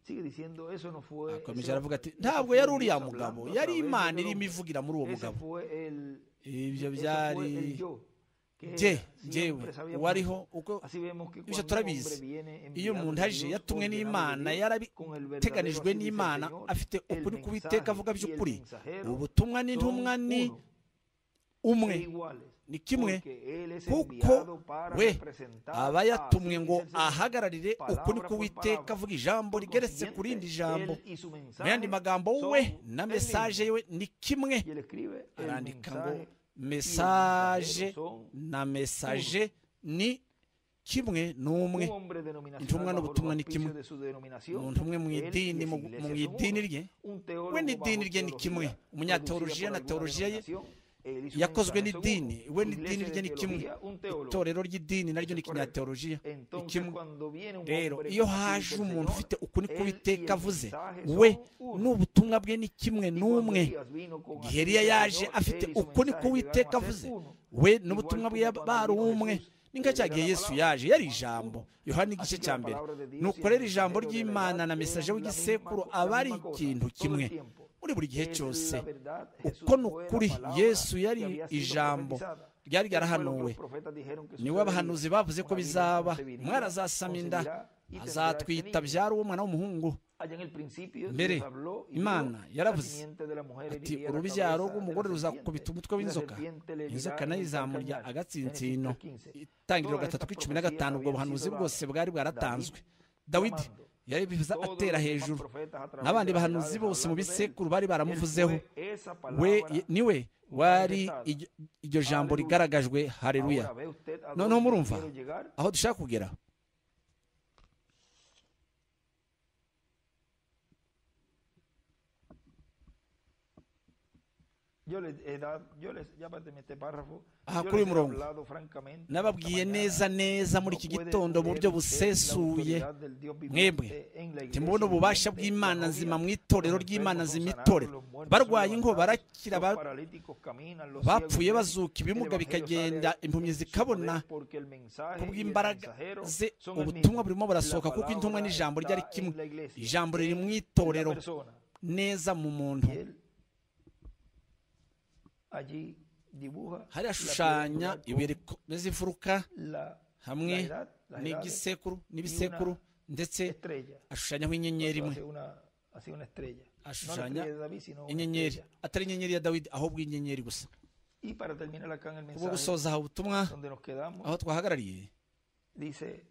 Sigue diciendo eso no fue. akomeje ese aravuga ati hombre. Eso ntabwo fue yari Dios uriya hablando mugabo a yari través imana del irimo hombre. ivugira muri uwo Ese mugabo fue el ibyo Eso byari fue el yo, que jye era, siempre jyewe sabíamos uwariho eso. uko Así vemos que ibyo cuando un turabizi. hombre viene iyo enviado umuntu de aje Dios, yatumwe ordenado de n'imana Dios, con el verdadero, así yarabiteganijwe dice el n'imana Señor, afite el ukuri mensaje k'uwiteka avuga y el by'ukuri mensajero ubutumwa n'intumwa son ni uno, umwe e iguales, ni kimwe porque él es kuko enviado para we representar aba a- yatumwe así ngo dice el Señor. ahagararire ukuri Palabra por k'uwiteka palabra. avuga ijambo Por rigeretse ku consiguiente, rindi jambo él y su mu mensaje yandi magambo son we el na mismo. mesaje we ni kimwe Y él escribe el arandika ngo mensaje mesaje son na mesaje ni kimwe n'umwe Un hombre denominacional Intumwa bajo n'ubutumwa el ni kimwe. auspicio de su denominación, umuntu umwe mu él y idini esa mu iglesia mu son uno. idini rye Un teólogo we bajo n'idini rye ni teología, kimwe producida umunyateolojiya na por alguna teologiya ye denominación, él y su yakozwe mensaje son n'idini uno. we Iglesia n'idini de rye ni kimwe teología, un teólogo. itorero ry'idini naryo ni Eso es correcto. kinyateolojiya ni Entonces, kimwe cuando viene un rero hombre iyo como así haje dice el umuntu Señor, ufite ukuri él y k'uwiteka el avuze mensaje we son uno. n'ubutumwa bwe ni kimwe Y cuando n'umwe Elías vino con así giheriya dice el yaje Señor, afite él y su ukuri mensaje k'uwiteka llegaron a avuze ser uno. we n'ubutumwa bwe yaba- bari umwe ni nka cya gihe yesu yaje yari ijambo yohana igice cya mbere nukorera ijambo ry'imana na mesaje w'igisekuru aba ari ikintu kimwe muri buri gihe cyose uko ni ukuri yesu yari ijambo ryari ryarahanuwe niwe abahanuzi bavuze ko bizaba umwana azasama inda azatwita byari uwo mwana w'umuhungu mbere, mbere Imana yaravuze ati ati urubyaro rw'umugore ruzakubita umutwe w'inzoka inzoka nayo izamurya agatsinsino itangiriro gatatu k'icumi na gatanu ubwo buhanuzi bwose bwari bwaratanzwe dawidi yabivuza atera hejuru n'abandi bahanuzi bose mu bisekuru bari baramuvuzeho we niwe wari iryo- iryo jambo rigaragajwe hareruya Noneho murumva. aho dushaka kugera Yo les he dado, yo les, ya para terminar este párrafo, Aha, yo kuri les uyu he murongo. hablado francamente. nababwiye esta neza mañana. neza muri No iki puede gitondo mu creer buryo usted la busesuye autoridad del Dios mwebwe viviente en la iglesia timubona ububasha viviente, bw'imana la novia, nzima mu los itorero ry'imana enfermos son nzima sanados, itorero los muertos son barwaye ingo levantados, barakira los ba- paralíticos caminan, los ciegos abapfuye ven, bazuka el ibimuga evangelio bikagenda sale impumyi en su zikabona poder, porque el mensaje y el kubw'imbaraga mensajero ze son el mismo. ubutumwa burimo La burasohoka kuko intumwa palabra n'ijambo ryari está kimwe en la iglesia, ijambo riri mu en la itorero persona. neza mu muntu Y él allí dibuja la hari ashushanya piedad con ibuye rikomeza imfuruka la- hamwe la edad, las edades, n'igisekuru n'ibisekuru ndetse estrella. ashushanyaho Esto inyenyeri imwe hace una, hace una estrella. No la Ashushanya estrella de David, sino una inyenyeri estrella. atari inyenyeri ya dawidi ahubwo inyenyeri gusa Y para terminar acá en el ubwo mensaje, gusoza aha ubutumwa donde nos quedamos, aho twahagarariye dice,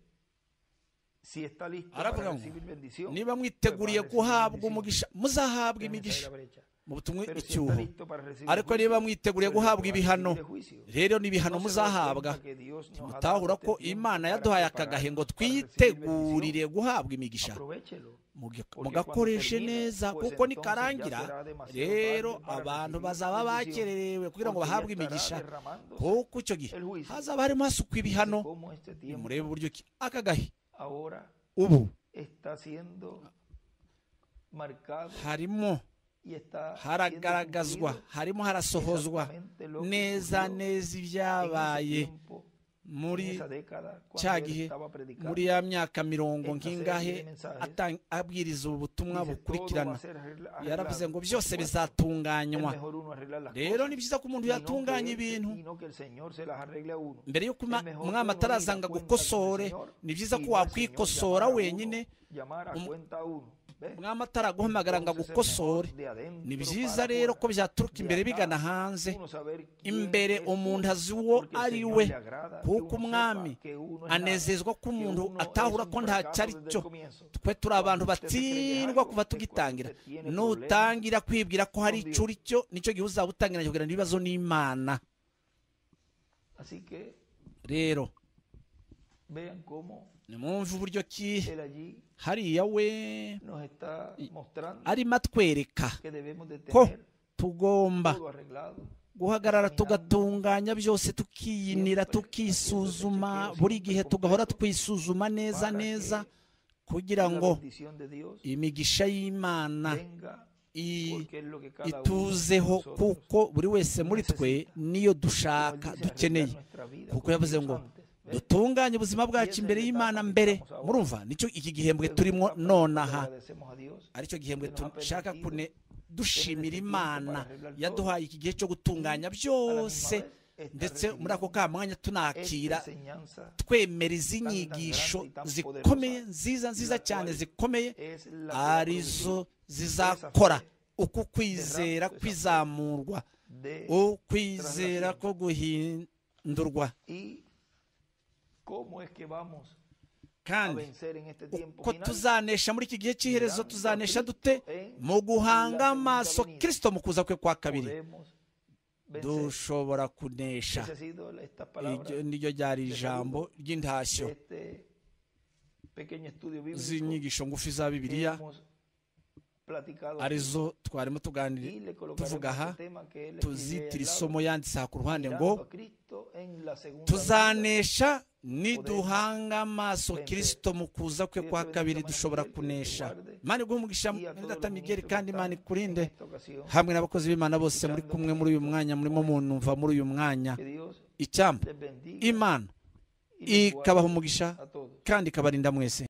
si está listo Aravuga para ngo, recibir bendición, niba mwiteguriye guhabwa umugisha muzahabwa permanece imigisha la brecha. mu butumwa Pero si está icyuho listo para recibir ariko juicio, niba mwiteguriye pero guhabwa para ibihano recibir juicio. rero No n'ibihano se dan muzahabwa cuenta que Dios nos ha dado mutahura este ko tiempo imana para yaduhaye preparar, akagahe ngo para recibir twitegurire guhabwa bendición. imigisha Aprovechelo. Mugi- Porque mugakoreshe cuando termine, neza pues kuko entonces nikarangira ya será demasiado rero tarde para abantu recibir bazaba bendición, bakererewe kugira ngo porque ya bahabwe estará imigisha derramándose kuko icyo gihe el juicio. hazaba harimo hasukwa ibihano Como este tiempo nimurebe uburyo ki akagahe ahora ubu está siendo marcado harimo y está haragaragazwa harimo harasohozwa neza neza ibyabaye muri cya gihe muri ya myaka mirongo nk'ingahe atang- abwiriza ubu butumwa bukurikirana yaravuze ngo byose bizatunganywa rero ni byiza ko umuntu yatunganya ibintu mbere yo kuma umwami ataraza ngo agukosore ni byiza ko wakwikosora wenyine umwami ataraguhamagara ngo agukosore ni byiza rero ko byaturuka imbere bigana hanze imbere umuntu azi uwo ari we kuko umwami anezezwa ko umuntu atahura ko nta cyari cyo twe turi abantu batsindwa kuva tugitangira nutangira kwibwira ko hari icyo uri cyo nicyo gihe uzaba utangira kugira ibibazo n'imana rero nimwumve uburyo ki hariya we arimo atwereka ko tugomba guhagarara tugatunganya byose tukiyinira tukisuzuma buri gihe tugahora twisuzuma neza neza kugira ngo imigisha y'imana ituzeho kuko buri wese muri twe niyo dushaka dukeneye kuko yavuze ngo dutunganye ubuzima bwacu imbere y'imana mbere murumva nicyo iki gihembwe turimo nonaha aricyo gihembwe dushaka kune dushimira imana yaduhaye iki gihe cyo gutunganya byose ndetse muri ako kamwanya tunakira twemera izi nyigisho zikomeye nziza nziza cyane zikomeye arizo zizakora uku kwizera kwizamurwa ukwizera ko guhindurwa kandi uko tuzanesha muri iki gihe cy'iherezo tuzanesha dute mu guhanga amaso kirisito mu kuza kwe kwa kabiri dushobora kunesha iryo niryo ryari ijambo ry'intashyo z'inyigisho ngufi za bibiliya arizo twarimo tuganira tuvuga aha tuzitira isomo yanditse aha ku ruhande ngo tuzanesha niduhanga amaso kirisito mu kuza kwe kwa kabiri dushobora kunesha imana iguha umugisha mudata migeri kandi imana ikurinde hamwe n'abakozi b'imana bose muri kumwe muri uyu mwanya murimo munumva muri uyu mwanya icyamba imana ikabaha umugisha kandi ikabarinda mwese